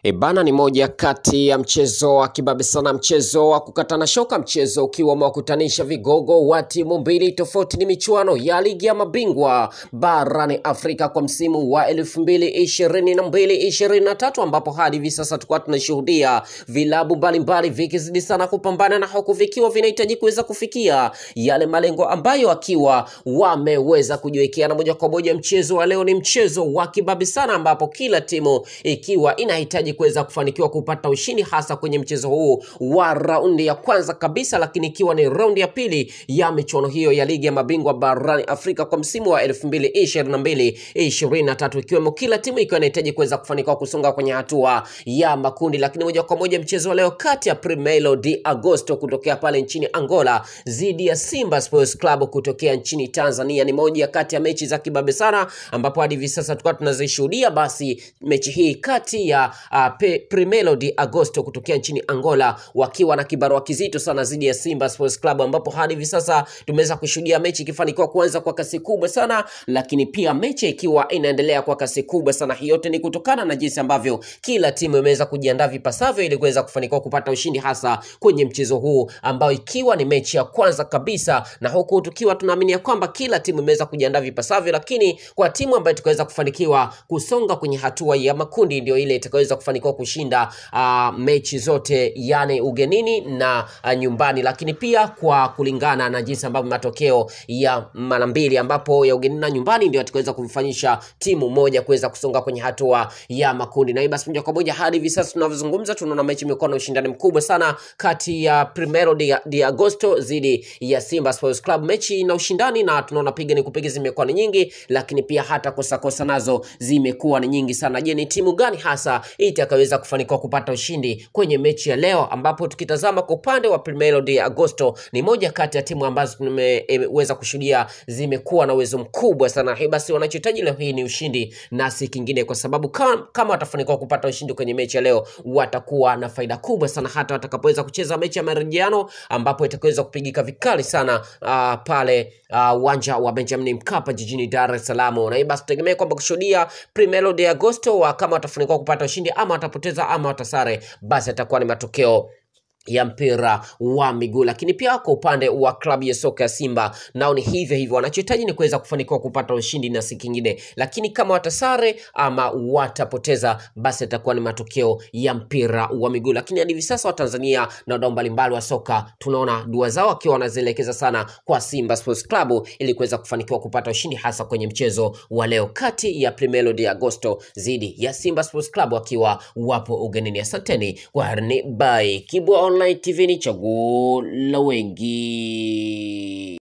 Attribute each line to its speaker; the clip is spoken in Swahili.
Speaker 1: E bana, ni moja kati ya mchezo wa kibabe sana, mchezo wa kukatana shoka, mchezo ukiwa umewakutanisha vigogo wa timu mbili tofauti. Ni michuano ya ligi ya mabingwa barani Afrika kwa msimu wa elfu mbili ishirini na mbili ishirini na tatu ambapo hadi hivi sasa tulikuwa tunashuhudia vilabu mbalimbali vikizidi sana kupambana na huku vikiwa vinahitaji kuweza kufikia yale malengo ambayo akiwa wameweza kujiwekea, na moja kwa moja mchezo wa leo ni mchezo wa kibabe sana, ambapo kila timu ikiwa inahitaji kuweza kufanikiwa kupata ushindi hasa kwenye mchezo huu wa raundi ya kwanza kabisa, lakini ikiwa ni raundi ya pili ya michuano hiyo ya ligi ya mabingwa barani Afrika kwa msimu wa 2022 23, ikiwemo kila timu ikiwa inahitaji kuweza kufanikiwa kusonga kwenye hatua ya makundi. Lakini moja kwa moja mchezo wa leo kati ya Primeiro de Agosto kutokea pale nchini Angola dhidi ya Simba Sports Club kutokea nchini Tanzania ni moja kati ya mechi za kibabe sana, ambapo hadi hivi sasa tulikuwa tunazishuhudia basi mechi hii kati ya uh, Pe- Primeiro de Agosto kutokea nchini Angola wakiwa na kibarua kizito sana dhidi ya Simba Sports Club, ambapo hadi hivi sasa tumeweza kushuhudia mechi ikifanikiwa kuanza kwa kasi kubwa sana, lakini pia mechi ikiwa inaendelea kwa kasi kubwa sana. Hii yote ni kutokana na jinsi ambavyo kila timu imeweza kujiandaa vipasavyo ili kuweza kufanikiwa kupata ushindi hasa kwenye mchezo huu ambao ikiwa ni mechi ya kwanza kabisa, na huku tukiwa tunaamini ya kwamba kila timu imeweza kujiandaa vipasavyo, lakini kwa timu ambayo tukaweza kufanikiwa kusonga kwenye hatua ya makundi ndio ile itakayoweza kufanikiwa kushinda uh, mechi zote yani ugenini na uh, nyumbani, lakini pia kwa kulingana na jinsi ambavyo matokeo ya mara mbili ambapo ya ugenini na nyumbani ndio atakaweza kumfanyisha timu moja kuweza kusonga kwenye hatua ya makundi. Na hii basi moja kwa moja hadi hivi sasa tunavyozungumza, tunaona mechi imekuwa na ushindani mkubwa sana kati ya Primeiro de, de Agosto dhidi ya Simba Sports Club. Mechi na ushindani na tunaona piga ni kupiga zimekuwa ni nyingi, lakini pia hata kosa kosa nazo zimekuwa ni nyingi sana. Je, ni timu gani hasa itakaweza kufanikiwa kupata ushindi kwenye mechi ya leo, ambapo tukitazama kwa upande wa Primeiro de Agosto ni moja kati ya timu ambazo tumeweza kushuhudia zimekuwa na uwezo mkubwa sana. Hii basi wanachohitaji leo hii ni ushindi na si kingine, kwa sababu kama, kama watafanikiwa kupata ushindi kwenye mechi ya leo watakuwa na faida kubwa sana hata watakapoweza kucheza mechi ya marejeano ambapo itakaweza kupigika vikali sana uh, pale uwanja uh, wa Benjamin Mkapa jijini Dar es Salaam. Na hii basi tutegemea kwamba kushuhudia Primeiro de Agosto wa kama watafanikiwa kupata ushindi ama watapoteza ama watasare, basi atakuwa ni matokeo ya mpira wa miguu. Lakini pia kwa upande wa klabu ya soka ya Simba nao ni hivyo hivyo, wanachohitaji ni kuweza kufanikiwa kupata ushindi na si kingine, lakini kama watasare ama watapoteza, basi atakuwa ni matokeo ya mpira wa miguu. Lakini hadi hivi sasa Watanzania na wadau mbalimbali wa soka tunaona dua zao wakiwa wanazielekeza sana kwa Simba Sports Club ili kuweza kufanikiwa kupata ushindi hasa kwenye mchezo wa leo kati ya Primeiro de Agosto dhidi ya Simba Sports Club wakiwa wapo ugenini. Asanteni kwa harni, bye. Kibwa Online TV ni chaguo la wengi.